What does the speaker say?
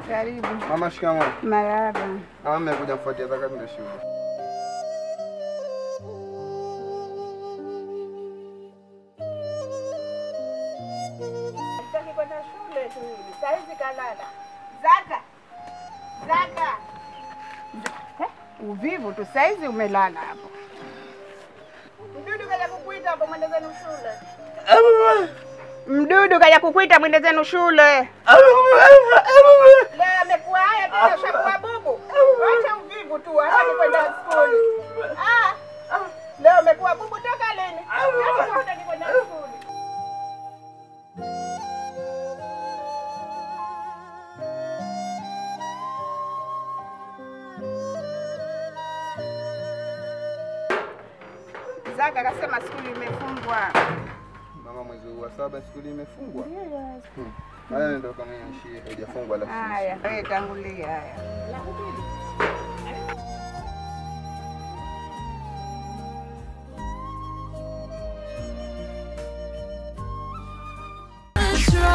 Karibu. Mama, shikamoo. Marahaba. Mama, mmekuja kufuatia zaka ndio shule. Sitaki kwenda shule tu hivi. Saa hizi kalala. Zaka. Zaka. Eh, Uvivu tu saa hizi umelala hapo. Mdudu kaja kukuita hapo mwende zenu shule. Mdudu kaja kukuita mwende zenu shule. Leo amekuwa haya tena shakuwa bubu. Wacha uvivu tu, hataki kwenda skuli. Ah. Leo amekuwa bubu toka lini? Hata hataki kwenda skuli. Zaka akasema skuli imefungwa. Mama, mwezi huu wa saba skuli imefungwa. Hmm. Haya ndio kama nchi haijafungwa la Haya, wewe tangulia haya. That's right.